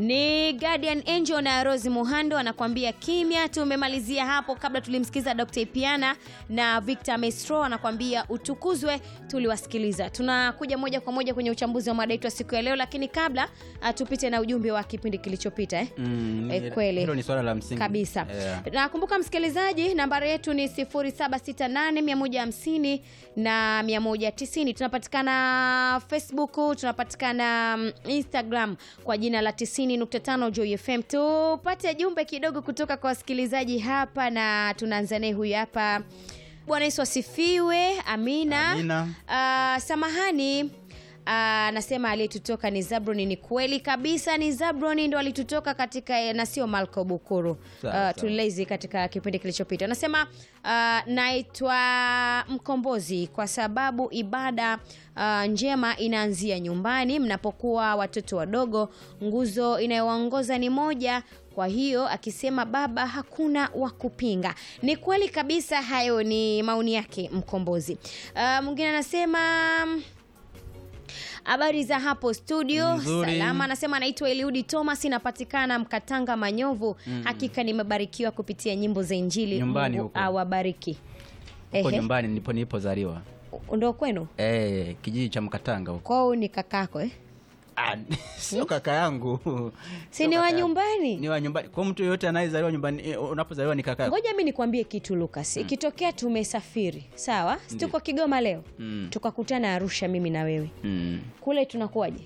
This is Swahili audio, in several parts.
Ni Guardian Angel na Rose Muhando anakuambia kimya. Tumemalizia hapo, kabla tulimsikiza Dr. Ipiana na Victor Maestro anakuambia utukuzwe, tuliwasikiliza. Tunakuja moja kwa moja kwenye uchambuzi wa mada yetu ya siku ya leo, lakini kabla uh, tupite na ujumbe wa kipindi kilichopita eh? Mm, ni- Eh, kweli. hilo ni swala la msingi kabisa Yeah. nakumbuka msikilizaji nambari yetu ni 0768150150 na 190 tunapatikana facebook tunapatikana mm, instagram kwa jina la 90.5 Joy FM tupate jumbe kidogo kutoka kwa wasikilizaji hapa na tunaanza naye huyu hapa bwana yesu asifiwe amina, Amina. Ah, samahani Ah, anasema aliyetutoka ni Zabroni. Ni kweli kabisa, ni Zabroni ndo alitutoka katika na sio Malko Bukuru. Sawa, Ah, sawa. tulilezi katika kipindi kilichopita. Anasema ah, naitwa Mkombozi kwa sababu ibada ah, njema inaanzia nyumbani mnapokuwa watoto wadogo. Nguzo inayowaongoza ni moja. Kwa hiyo akisema baba hakuna wa kupinga. Ni kweli kabisa, hayo ni maoni yake Mkombozi. Ah, Mwingine anasema Habari za hapo studio, Nzuri. salama. Anasema anaitwa Eliudi Thomas, inapatikana Mkatanga Manyovu. Hakika nimebarikiwa kupitia nyimbo za Injili. Nyumbani Mungu huko. awabariki. huko Ehe. nyumbani ndipo nilipozaliwa Ndo kwenu eh, kijiji cha Mkatanga huko. kwao ni kakako eh? Ah, sio kaka yangu si Sio ni kaka wa yangu. nyumbani? ni wa nyumbani kwa mtu yoyote anayezaliwa nyumbani eh, unapozaliwa ni kaka yako Ngoja mi nikwambie kitu Lucas, ikitokea tumesafiri sawa, si tuko Kigoma leo Mm. tukakutana Arusha, mimi na wewe mm. kule tunakuwaje?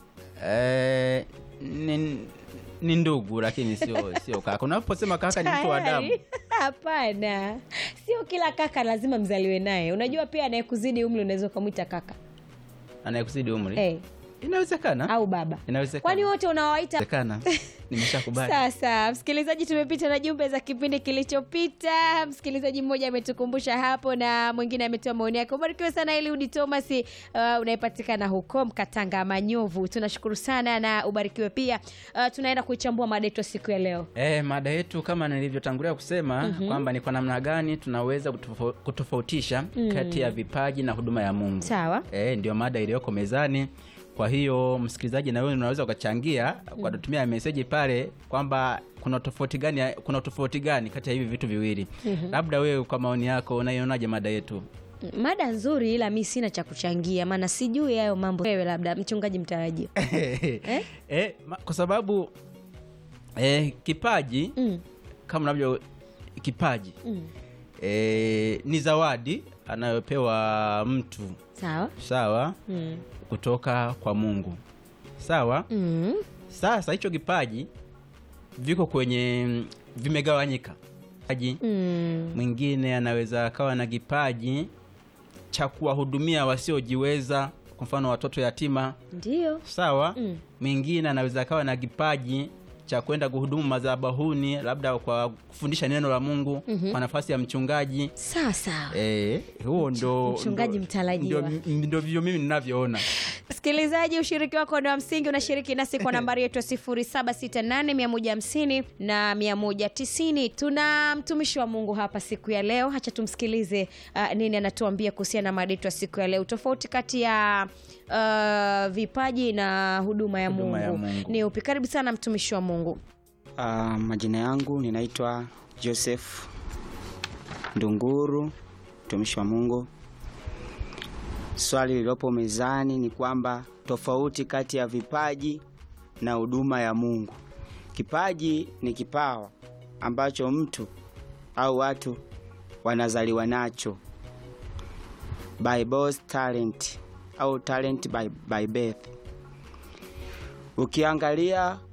eh, ni, ni ndugu lakini sio sio kaka unaposema kaka ni mtu wa damu Tayari? Hapana, sio kila kaka lazima mzaliwe naye. Unajua pia anayekuzidi umri unaweza ukamwita kaka anayekuzidi umri hey, inawezekana au baba. inawezekana Kwani wote unawaita inawezekana nimeshakubali sasa msikilizaji, tumepita na jumbe za kipindi kilichopita. Msikilizaji mmoja ametukumbusha hapo na mwingine ametoa maoni yake. Ubarikiwe sana Eliudi Thomas, uh, unayepatikana huko Mkatanga Manyovu. Tunashukuru sana na ubarikiwe pia. Uh, tunaenda kuichambua mada yetu siku ya leo. E, mada yetu kama nilivyotangulia kusema kwamba ni kwa namna gani tunaweza kutofau- kutofautisha kati ya vipaji na huduma ya Mungu. Sawa. E, ndio mada iliyoko mezani. Kwa hiyo msikilizaji, na wewe unaweza ukachangia kwa kutumia meseji pale kwamba kuna tofauti gani kuna tofauti gani kati ya hivi vitu viwili. Labda wewe kwa maoni yako unaionaje mada yetu? Mada nzuri, ila mi sina cha kuchangia, maana sijui hayo mambo. Wewe labda mchungaji mtarajiwa. Eh, ma- kwa sababu eh, kipaji Mm. kama unavyo kipaji Mm. e, ni zawadi anayopewa mtu Sawa. sawa Mm. kutoka kwa mungu sawa Mm. sasa hicho kipaji viko kwenye vimegawanyika kipaji Mm. mwingine anaweza akawa na kipaji cha kuwahudumia wasiojiweza kwa mfano watoto yatima Ndio. sawa Mm. mwingine anaweza akawa na kipaji cha kwenda kuhudumu madhabahuni labda kwa kufundisha neno la mungu kwa nafasi ya mchungaji Sasa Eh, huo ndo Mchungaji ndo- mtarajiwa. ndio- Ndio vivyo mimi ninavyoona. msikilizaji, ushiriki wako ndo wa msingi. Unashiriki nasi kwa nambari yetu ya 0768150150 na 190. Tuna mtumishi wa Mungu hapa siku ya leo, hacha tumsikilize uh, nini anatuambia kuhusiana na mada yetu ya siku ya leo, tofauti kati ya uh, vipaji na huduma ya, Huduma Mungu. ya Mungu. Ni upi? Karibu sana mtumishi wa Mungu. Uh, majina yangu ninaitwa Joseph Ndunguru, mtumishi wa Mungu. Swali lililopo mezani ni kwamba tofauti kati ya vipaji na huduma ya Mungu. Kipaji ni kipawa ambacho mtu au watu wanazaliwa nacho by birth talent au talent by, by birth. Ukiangalia